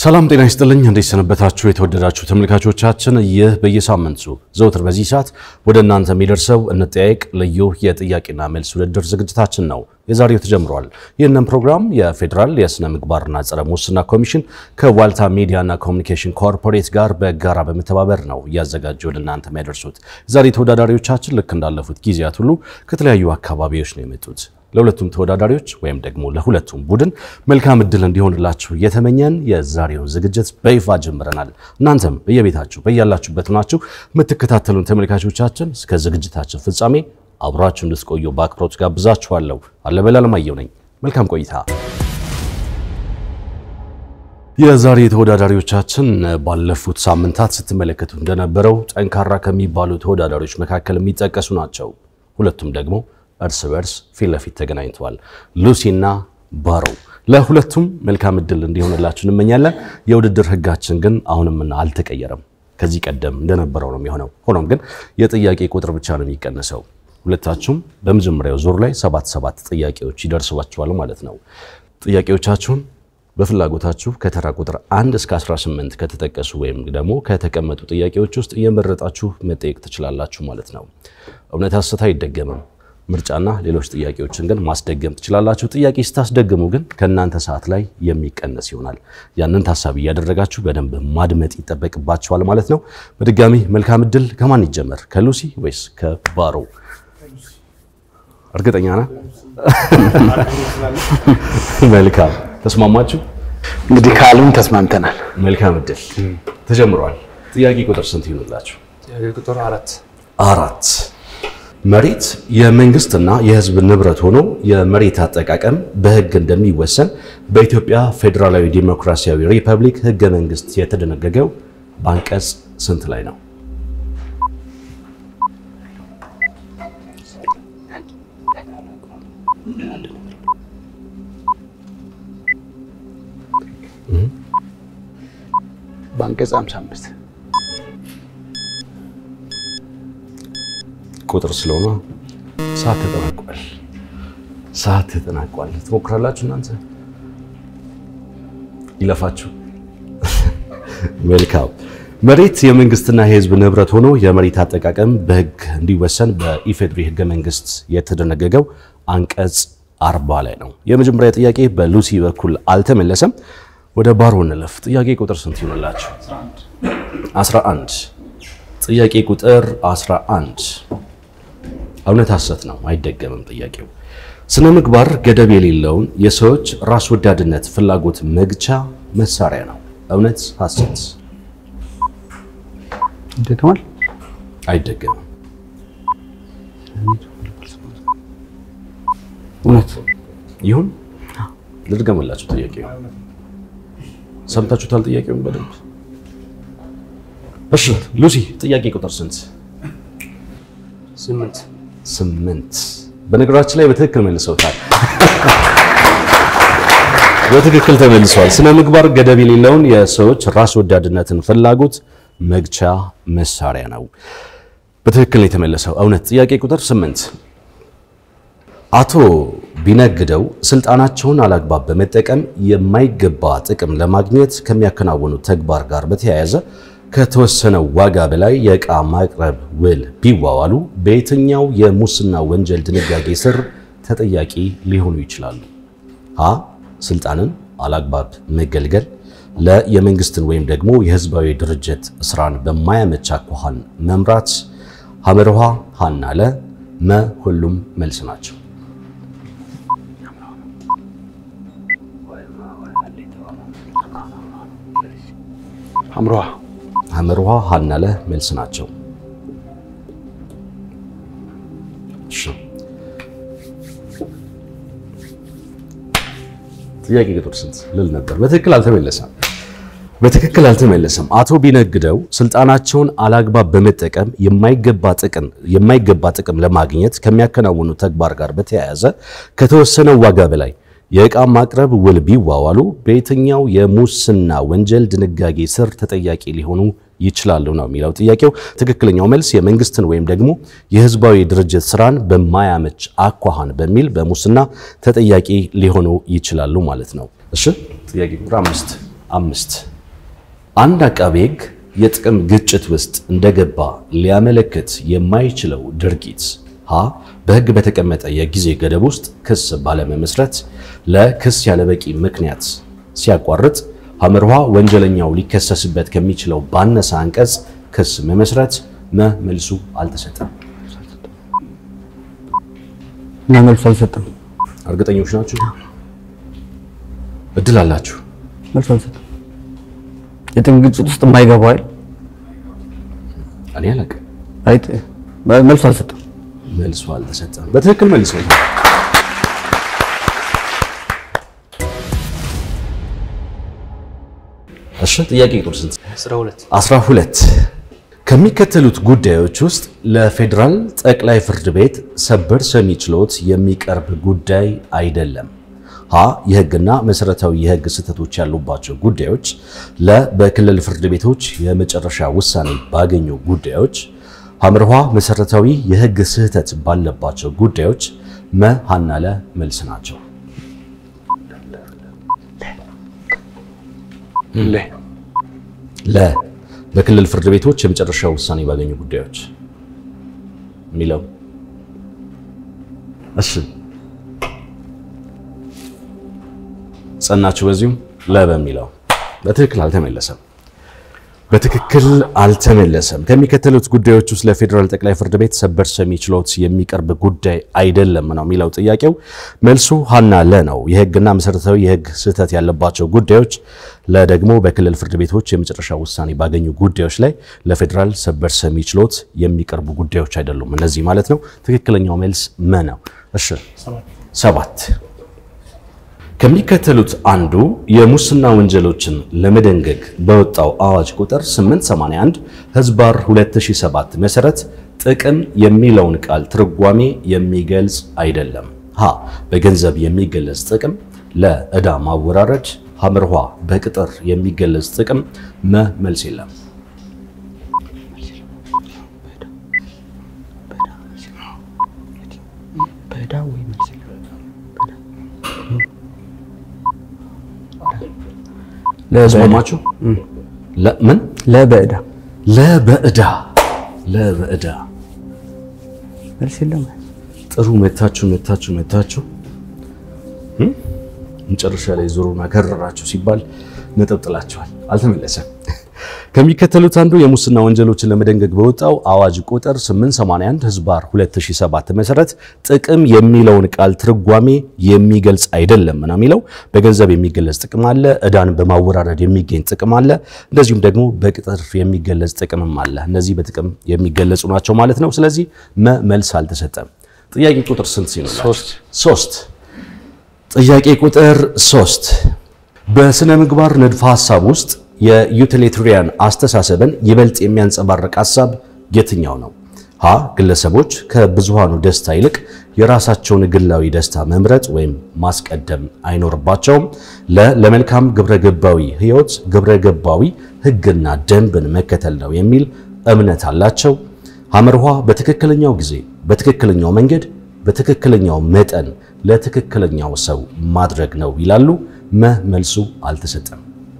ሰላም ጤና ይስጥልኝ። እንዴት ሰነበታችሁ? የተወደዳችሁ ተመልካቾቻችን፣ ይህ በየሳምንቱ ዘውትር በዚህ ሰዓት ወደ እናንተ የሚደርሰው እንጠያየቅ ልዩ የጥያቄና መልስ ውድድር ዝግጅታችን ነው። የዛሬው ተጀምሯል። ይህንን ፕሮግራም የፌዴራል የስነ ምግባርና ጸረ ሙስና ኮሚሽን ከዋልታ ሚዲያና ኮሚኒኬሽን ኮርፖሬት ጋር በጋራ በመተባበር ነው እያዘጋጀ ወደ እናንተ የሚያደርሱት። ዛሬ ተወዳዳሪዎቻችን ልክ እንዳለፉት ጊዜያት ሁሉ ከተለያዩ አካባቢዎች ነው የመጡት። ለሁለቱም ተወዳዳሪዎች ወይም ደግሞ ለሁለቱም ቡድን መልካም እድል እንዲሆንላችሁ እየተመኘን የዛሬውን ዝግጅት በይፋ ጀምረናል። እናንተም በየቤታችሁ በያላችሁበት ናችሁ የምትከታተሉን ተመልካቾቻችን እስከ ዝግጅታችን ፍጻሜ አብራችሁ እንድትቆዩ በአክብሮት ጋብዛችኋለሁ። አለበል አለማየሁ ነኝ። መልካም ቆይታ። የዛሬ ተወዳዳሪዎቻችን ባለፉት ሳምንታት ስትመለከቱ እንደነበረው ጠንካራ ከሚባሉ ተወዳዳሪዎች መካከል የሚጠቀሱ ናቸው። ሁለቱም ደግሞ እርስ በርስ ፊት ለፊት ተገናኝተዋል። ሉሲና ባሮ ለሁለቱም መልካም እድል እንዲሆንላችሁ እንመኛለን። የውድድር ሕጋችን ግን አሁንምና አልተቀየረም። ከዚህ ቀደም እንደነበረው ነው የሚሆነው። ሆኖም ግን የጥያቄ ቁጥር ብቻ ነው የሚቀንሰው። ሁለታችሁም በመጀመሪያው ዙር ላይ ሰባት ሰባት ጥያቄዎች ይደርሷችኋል ማለት ነው። ጥያቄዎቻችሁን በፍላጎታችሁ ከተራ ቁጥር 1 እስከ 18 ከተጠቀሱ ወይም ደግሞ ከተቀመጡ ጥያቄዎች ውስጥ እየመረጣችሁ መጠየቅ ትችላላችሁ ማለት ነው። እውነት ሐሰት አይደገምም። ምርጫና ሌሎች ጥያቄዎችን ግን ማስደገም ትችላላችሁ። ጥያቄ ስታስደግሙ ግን ከእናንተ ሰዓት ላይ የሚቀነስ ይሆናል። ያንን ታሳቢ እያደረጋችሁ በደንብ ማድመጥ ይጠበቅባችኋል ማለት ነው። በድጋሚ መልካም እድል። ከማን ይጀመር? ከሉሲ ወይስ ከባሮ? እርግጠኛ ነህ? መልካም ተስማማችሁ? እንግዲህ ካሉን ተስማምተናል። መልካም እድል ተጀምሯል። ጥያቄ ቁጥር ስንት ይሆንላችሁ? ቁጥር አራት አራት መሬት የመንግስትና የሕዝብ ንብረት ሆኖ የመሬት አጠቃቀም በሕግ እንደሚወሰን በኢትዮጵያ ፌዴራላዊ ዲሞክራሲያዊ ሪፐብሊክ ሕገ መንግስት የተደነገገው በአንቀጽ ስንት ላይ ነው? በአንቀጽ 55 ቁጥር ስለሆነ ሰዓት ተጠናቋል። ሰዓት ተጠናቋል። ትሞክራላችሁ እናንተ ይለፋችሁ። መልካም መሬት የመንግስትና የህዝብ ንብረት ሆኖ የመሬት አጠቃቀም በህግ እንዲወሰን በኢፌድሪ ህገ መንግስት የተደነገገው አንቀጽ አርባ ላይ ነው። የመጀመሪያ ጥያቄ በሉሲ በኩል አልተመለሰም። ወደ ባሮ እንለፍ። ጥያቄ ቁጥር ስንት ይሆንላችሁ? 11 ጥያቄ ቁጥር 11 እውነት ሐሰት ነው፣ አይደገምም። ጥያቄው ስነ ምግባር ገደብ የሌለውን የሰዎች ራስ ወዳድነት ፍላጎት መግቻ መሳሪያ ነው። እውነት ሐሰት? ይደገማል። አይደገምም። እውነት ይሁን ልድገምላችሁ። ጥያቄው ሰምታችሁታል? ጥያቄውን በደንብ እሺ። ሉሲ ጥያቄ ቁጥር ስንት? ስምንት ስምንት በነገራችን ላይ በትክክል መልሰውታል። በትክክል ተመልሰዋል። ስነ ምግባር ገደብ የሌለውን የሰዎች ራስ ወዳድነትን ፍላጎት መግቻ መሳሪያ ነው። በትክክል ነው የተመለሰው። እውነት። ጥያቄ ቁጥር ስምንት አቶ ቢነግደው ስልጣናቸውን አላግባብ በመጠቀም የማይገባ ጥቅም ለማግኘት ከሚያከናውኑት ተግባር ጋር በተያያዘ ከተወሰነው ዋጋ በላይ የዕቃ ማቅረብ ውል ቢዋዋሉ በየትኛው የሙስና ወንጀል ድንጋጌ ስር ተጠያቂ ሊሆኑ ይችላሉ? ሀ ስልጣንን አላግባብ መገልገል፣ ለ የመንግስትን ወይም ደግሞ የህዝባዊ ድርጅት ስራን በማያመች አኳኋን መምራት፣ ሐመርሃ ሀና ለ መ ሁሉም መልስ ናቸው። አምሮሃ ሐመርሃ ሀና ለ መልስ ናቸው። እሺ ጥያቄ ቁጥር ስንት ልል ነበር? በትክክል አልተመለሰም። በትክክል አልተመለሰም። አቶ ቢነግደው ስልጣናቸውን አላግባብ በመጠቀም የማይገባ ጥቅም የማይገባ ጥቅም ለማግኘት ከሚያከናውኑ ተግባር ጋር በተያያዘ ከተወሰነው ዋጋ በላይ የዕቃ ማቅረብ ውል ቢዋዋሉ በየትኛው የሙስና ወንጀል ድንጋጌ ስር ተጠያቂ ሊሆኑ ይችላሉ ነው የሚለው ጥያቄው። ትክክለኛው መልስ የመንግስትን ወይም ደግሞ የህዝባዊ ድርጅት ስራን በማያመች አኳኋን በሚል በሙስና ተጠያቂ ሊሆኑ ይችላሉ ማለት ነው። እሺ ጥያቄ ቁጥር አምስት አምስት አንድ አቃቤ ሕግ የጥቅም ግጭት ውስጥ እንደገባ ሊያመለክት የማይችለው ድርጊት ሀ በሕግ በተቀመጠ የጊዜ ገደብ ውስጥ ክስ ባለመመስረት ለክስ ያለበቂ ምክንያት ሲያቋርጥ፣ ሐመርሃ ወንጀለኛው ሊከሰስበት ከሚችለው ባነሰ አንቀጽ ክስ መመስረት መ መልሱ አልተሰጠም። እና መልሱ አልሰጠም። እርግጠኞች ናችሁ? እድል አላችሁ። መልሱ አልሰጠም። የጥቅም ግጭት ውስጥ የማይገባው አይደል? እኔ አላውቅም። አይጥ መልሱ አልሰጠም። መልሱ አልተሰጠም። በትክክል መልሰው እሺ ጥያቄ ቁጥር ስንት? 12 12 ከሚከተሉት ጉዳዮች ውስጥ ለፌዴራል ጠቅላይ ፍርድ ቤት ሰበር ሰሚ ችሎት የሚቀርብ ጉዳይ አይደለም። ሀ የህግና መሰረታዊ የህግ ስህተቶች ያሉባቸው ጉዳዮች፣ ለ በክልል ፍርድ ቤቶች የመጨረሻ ውሳኔ ባገኙ ጉዳዮች፣ ሐመርሃ መሰረታዊ የህግ ስህተት ባለባቸው ጉዳዮች፣ መ ሀና ለ መልስ ናቸው። ለ ለ በክልል ፍርድ ቤቶች የመጨረሻ ውሳኔ ባገኙ ጉዳዮች የሚለው እሺ፣ ጸናችሁ በዚሁም ለ በሚለው በትክክል አልተመለሰም። በትክክል አልተመለሰም። ከሚከተሉት ጉዳዮች ውስጥ ለፌዴራል ጠቅላይ ፍርድ ቤት ሰበር ሰሚ ችሎት የሚቀርብ ጉዳይ አይደለም ነው የሚለው ጥያቄው። መልሱ ሀና ለ ነው። የህግና መሰረታዊ የህግ ስህተት ያለባቸው ጉዳዮች፣ ለ ደግሞ በክልል ፍርድ ቤቶች የመጨረሻ ውሳኔ ባገኙ ጉዳዮች ላይ ለፌዴራል ሰበር ሰሚ ችሎት የሚቀርቡ ጉዳዮች አይደሉም እነዚህ ማለት ነው። ትክክለኛው መልስ መ ነው። እሺ ሰባት ከሚከተሉት አንዱ የሙስና ወንጀሎችን ለመደንገግ በወጣው አዋጅ ቁጥር 881 ህዝባር 2007 መሰረት ጥቅም የሚለውን ቃል ትርጓሜ የሚገልጽ አይደለም። ሀ በገንዘብ የሚገለጽ ጥቅም፣ ለ ዕዳ ማወራረድ፣ ሐመርኋ በቅጥር የሚገለጽ ጥቅም፣ መ መልስ የለም። ተስማማችሁ? ምን ለበዕዳ ለበዕዳ ለበዕዳ መልስ የለም። ጥሩ መታችሁ መታችሁ መታችሁ መጨረሻ ላይ ዞሩና ከረራችሁ ሲባል ነጥብ ጥላችኋል። አልተመለሰም። ከሚከተሉት አንዱ የሙስና ወንጀሎችን ለመደንገግ በወጣው አዋጅ ቁጥር 881 ህዝባር 2007 መሰረት ጥቅም የሚለውን ቃል ትርጓሜ የሚገልጽ አይደለም ነው የሚለው። በገንዘብ የሚገለጽ ጥቅም አለ፣ ዕዳን በማወራረድ የሚገኝ ጥቅም አለ፣ እንደዚሁም ደግሞ በቅጥር የሚገለጽ ጥቅምም አለ። እነዚህ በጥቅም የሚገለጹ ናቸው ማለት ነው። ስለዚህ መ መልስ አልተሰጠም። ጥያቄ ቁጥር ስንት ሲሆን ሶስት ሶስት ጥያቄ ቁጥር ሶስት በስነ ምግባር ንድፈ ሐሳብ ውስጥ የዩቲሊቴሪያን አስተሳሰብን ይበልጥ የሚያንጸባርቅ ሐሳብ የትኛው ነው? ሀ ግለሰቦች ከብዙሃኑ ደስታ ይልቅ የራሳቸውን ግላዊ ደስታ መምረጥ ወይም ማስቀደም አይኖርባቸውም። ለ ለመልካም ግብረ ገባዊ ሕይወት ግብረ ገባዊ ሕግና ደንብን መከተል ነው የሚል እምነት አላቸው። ሐመርኋ በትክክለኛው ጊዜ በትክክለኛው መንገድ በትክክለኛው መጠን ለትክክለኛው ሰው ማድረግ ነው ይላሉ። መ መልሱ አልተሰጠም።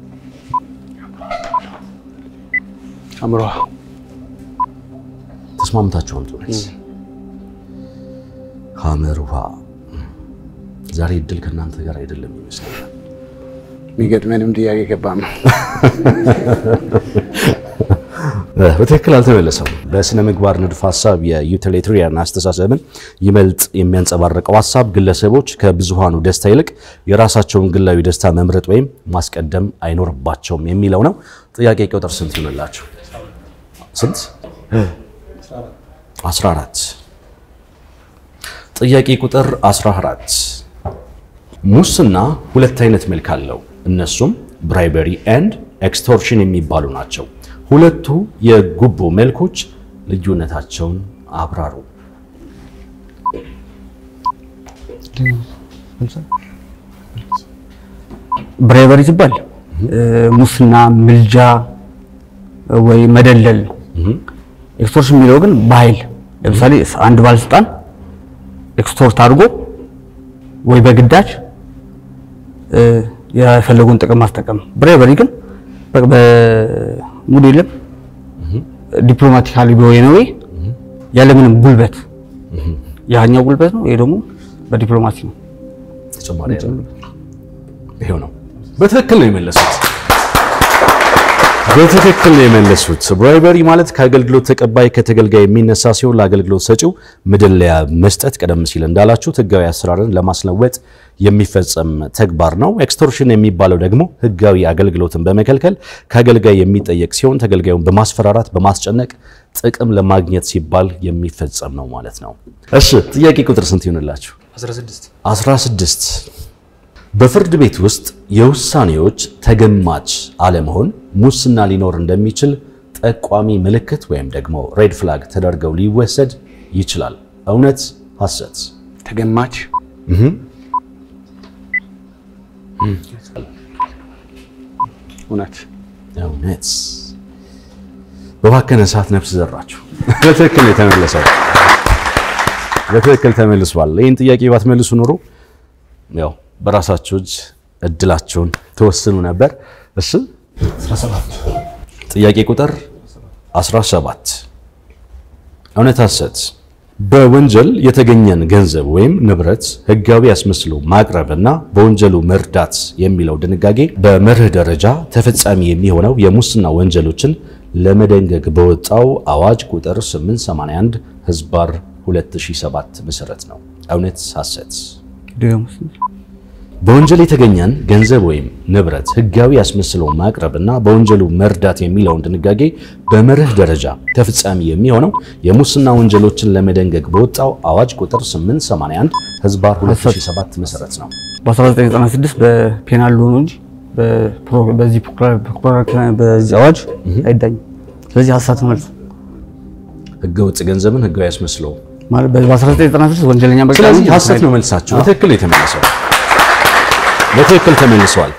አምሯ ተስማምታችሁ አምጡ መልስ። ሐመርኋ ዛሬ እድል ከእናንተ ጋር አይደለም ይመስለኛል። የሚገጥመንም ጥያቄ ገባም ነው። በትክክል አልተመለሰም። በስነ ምግባር ንድፍ ሀሳብ የዩቲሊቴሪያን አስተሳሰብን ይበልጥ የሚያንጸባርቀው ሀሳብ ግለሰቦች ከብዙሃኑ ደስታ ይልቅ የራሳቸውን ግላዊ ደስታ መምረጥ ወይም ማስቀደም አይኖርባቸውም የሚለው ነው። ጥያቄ ቁጥር ስንት ይሆንላችሁ? ስንት? 14 ጥያቄ ቁጥር 14 ሙስና ሁለት አይነት መልክ አለው። እነሱም ብራይበሪ ኤንድ ኤክስቶርሽን የሚባሉ ናቸው። ሁለቱ የጉቦ መልኮች ልዩነታቸውን አብራሩ። ብሬቨሪ ሲባል ሙስና፣ ምልጃ ወይ መደለል ነው። ኤክስቶርሽን የሚለው ግን በኃይል ለምሳሌ አንድ ባለስልጣን ኤክስቶርት አድርጎ ወይ በግዳጅ የፈለጉን ጥቅም ማስጠቀም። ብሬቨሪ ግን በቃ በሙድ የለም ዲፕሎማቲካሊ በሆነ ወይ ያለምንም ጉልበት ያኛው ጉልበት ነው። ይሄ ደግሞ በዲፕሎማሲ ነው። ተጨማሪ ያለ ይሄው ነው። በትክክል ነው የመለሱት። በትክክል ነው የመለሱት። ብራይበሪ ማለት ከአገልግሎት ተቀባይ ከተገልጋይ የሚነሳ ሲሆን ለአገልግሎት ሰጪው መደለያ መስጠት፣ ቀደም ሲል እንዳላችሁት ህጋዊ አሰራርን ለማስለወጥ የሚፈጸም ተግባር ነው። ኤክስቶርሽን የሚባለው ደግሞ ህጋዊ አገልግሎትን በመከልከል ከአገልጋይ የሚጠየቅ ሲሆን ተገልጋዩን በማስፈራራት በማስጨነቅ ጥቅም ለማግኘት ሲባል የሚፈጸም ነው ማለት ነው። እሺ ጥያቄ ቁጥር ስንት ይሆንላችሁ? 16 16 በፍርድ ቤት ውስጥ የውሳኔዎች ተገማች አለመሆን ሙስና ሊኖር እንደሚችል ጠቋሚ ምልክት ወይም ደግሞ ሬድ ፍላግ ተደርገው ሊወሰድ ይችላል። እውነት ሐሰት? ተገማች እውነት እውነት። በባከነ ሰዓት ነፍስ ዘራችሁ። በትክክል ነው የተመለሰው። በትክክል ተመልሷል። ይህን ጥያቄ ባትመልሱ ኖሮ ያው በራሳችሁ እጅ እድላችሁን ትወስኑ ነበር። እሺ ጥያቄ ቁጥር 17 እውነት ሐሰት? በወንጀል የተገኘን ገንዘብ ወይም ንብረት ሕጋዊ አስመስሎ ማቅረብና በወንጀሉ መርዳት የሚለው ድንጋጌ በመርህ ደረጃ ተፈጻሚ የሚሆነው የሙስና ወንጀሎችን ለመደንገግ በወጣው አዋጅ ቁጥር 881 ህዝባር 2007 መሰረት ነው። እውነት ሐሰት? ደግሞ በወንጀል የተገኘን ገንዘብ ወይም ንብረት ሕጋዊ አስመስሎ ማቅረብና በወንጀሉ መርዳት የሚለውን ድንጋጌ በመርህ ደረጃ ተፈጻሚ የሚሆነው የሙስና ወንጀሎችን ለመደንገግ በወጣው አዋጅ ቁጥር 881 ህዝባር 2007 መሰረት ነው። በ1996 በፔናል ሎ ነው እንጂ በፕሮ- በዚህ ፕሮክራር በዚህ አዋጅ አይዳኝም። ስለዚህ ሀሳት መልሱ ህገወጥ ገንዘብን ህጋዊ አስመስሎ ማለት በ1996 ወንጀለኛ በቃ ስለዚህ እንጂ ሐሰት ነው መልሳችሁ። በትክክል የተመለሰው በትክክል ተመልሷል።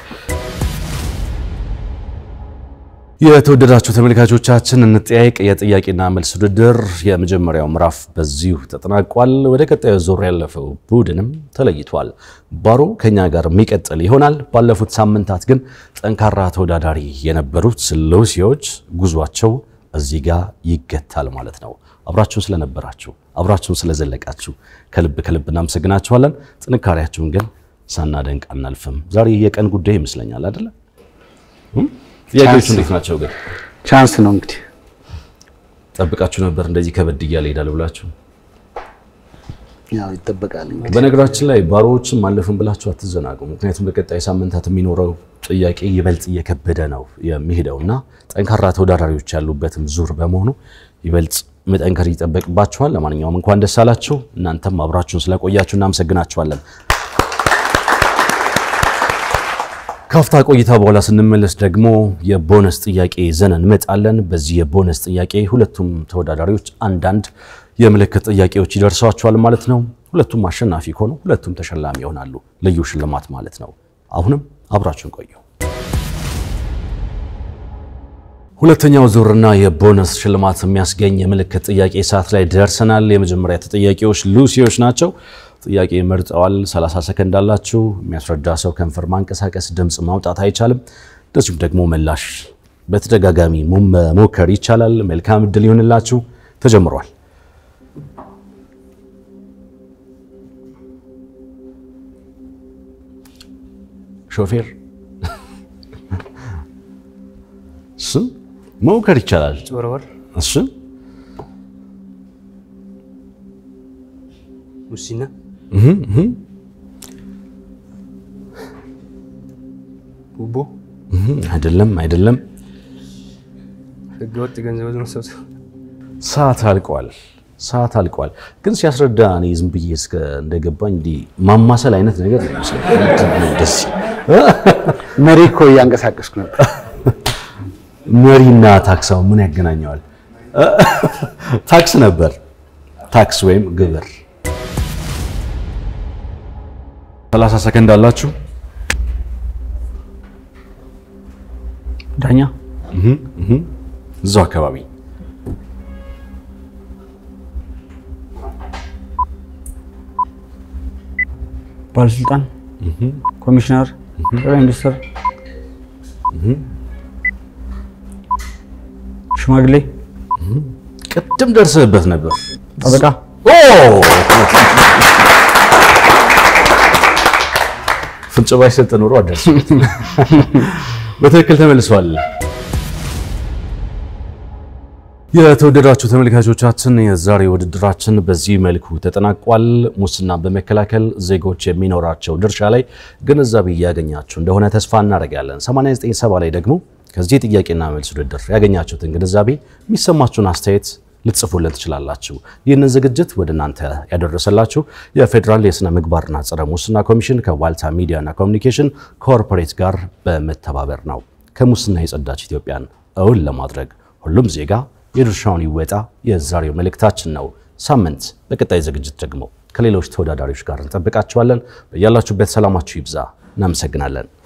የተወደዳችሁ ተመልካቾቻችን እንጠያየቅ የጥያቄና መልስ ውድድር የመጀመሪያው ምዕራፍ በዚሁ ተጠናቋል። ወደ ቀጣዩ ዙር ያለፈው ቡድንም ተለይቷል። ባሮ ከኛ ጋር የሚቀጥል ይሆናል። ባለፉት ሳምንታት ግን ጠንካራ ተወዳዳሪ የነበሩት ሉሲዎች ጉዟቸው እዚህ ጋር ይገታል ማለት ነው። አብራችሁን ስለነበራችሁ አብራችሁን ስለዘለቃችሁ ከልብ ከልብ እናመሰግናችኋለን። ጥንካሬያችሁን ግን ሳናደንቅ አናልፍም። ዛሬ የቀን ጉዳይ ይመስለኛል አይደለ? ጥያቄዎቹ እንዴት ናቸው ግን? ቻንስ ነው እንግዲህ ጠብቃችሁ ነበር እንደዚህ ከበድ እያለ ይሄዳል ብላችሁ? ያው ይጠበቃል እንግዲህ በነገራችን ላይ ባሮዎችን ማለፍን ብላችሁ አትዘናጉ። ምክንያቱም በቀጣይ ሳምንታት የሚኖረው ጥያቄ ይበልጥ እየከበደ ነው የሚሄደው እና ጠንካራ ተወዳዳሪዎች ያሉበትም ዙር በመሆኑ ይበልጥ መጠንከር ይጠበቅባችኋል። ለማንኛውም እንኳን ደስ አላችሁ። እናንተም አብራችሁን ስለቆያችሁ እናመሰግናችኋለን። ካፍታ ቆይታ በኋላ ስንመለስ ደግሞ የቦነስ ጥያቄ ይዘን እንመጣለን። በዚህ የቦነስ ጥያቄ ሁለቱም ተወዳዳሪዎች አንዳንድ የምልክት ጥያቄዎች ይደርሷቸዋል ማለት ነው። ሁለቱም አሸናፊ ከሆኑ ሁለቱም ተሸላሚ ይሆናሉ። ልዩ ሽልማት ማለት ነው። አሁንም አብራችሁን ቆዩ። ሁለተኛው ዙርና የቦነስ ሽልማት የሚያስገኝ የምልክት ጥያቄ ሰዓት ላይ ደርሰናል። የመጀመሪያ ተጠያቂዎች ሉሲዎች ናቸው። ጥያቄ መርጠዋል። 30 ሰከንድ አላችሁ። የሚያስረዳ ሰው ከንፈር ማንቀሳቀስ፣ ድምፅ ማውጣት አይቻልም። እንደዚሁም ደግሞ ምላሽ በተደጋጋሚ መሞከር ይቻላል። መልካም እድል ይሆንላችሁ። ተጀምሯል። ሾፌር እሱ መሞከር ይቻላል። ጭበረበር፣ እሱ ሙስና፣ ጉቦ፣ አይደለም፣ አይደለም። ህገወጥ ገንዘብ መሰብሰብ፣ ሰዓት አልቋል። ሰዓት አልቋል። ግን ሲያስረዳ እኔ ዝም ብዬ እስከ እንደገባኝ እንዲህ ማማሰል አይነት ነገር ነው የሚመስለኝ። ምንድን ነው ደስ መሪ እኮ እያንቀሳቀስኩ ነበር። መሪና ታክሳው ምን ያገናኘዋል? ታክስ ነበር። ታክስ ወይም ግብር። 30 ሰከንድ አላችሁ። ዳኛ እዛው አካባቢ ባለስልጣን፣ ኮሚሽነር፣ ጠቅላይ ሚኒስትር፣ ሽማግሌ፣ ቅድም ደርሰህበት ነበር። ጠበቃ፣ ኦ ፍንጭ ባይሰጥ ኖሮ አደርስበት። በትክክል ተመልሷል። የተወደዳችሁ ተመልካቾቻችን የዛሬ ውድድራችን በዚህ መልኩ ተጠናቋል። ሙስናን በመከላከል ዜጎች የሚኖራቸው ድርሻ ላይ ግንዛቤ እያገኛችሁ እንደሆነ ተስፋ እናደርጋለን። 897 ላይ ደግሞ ከዚህ የጥያቄና መልስ ውድድር ያገኛችሁትን ግንዛቤ የሚሰማችሁን አስተያየት ልትጽፉልን ትችላላችሁ። ይህንን ዝግጅት ወደ እናንተ ያደረሰላችሁ የፌዴራል የሥነ ምግባርና ጸረ ሙስና ኮሚሽን ከዋልታ ሚዲያና ኮሚኒኬሽን ኮርፖሬት ጋር በመተባበር ነው። ከሙስና የጸዳች ኢትዮጵያን እውን ለማድረግ ሁሉም ዜጋ የድርሻውን ይወጣ የዛሬው መልእክታችን ነው። ሳምንት በቀጣይ ዝግጅት ደግሞ ከሌሎች ተወዳዳሪዎች ጋር እንጠብቃችኋለን። በያላችሁበት ሰላማችሁ ይብዛ። እናመሰግናለን።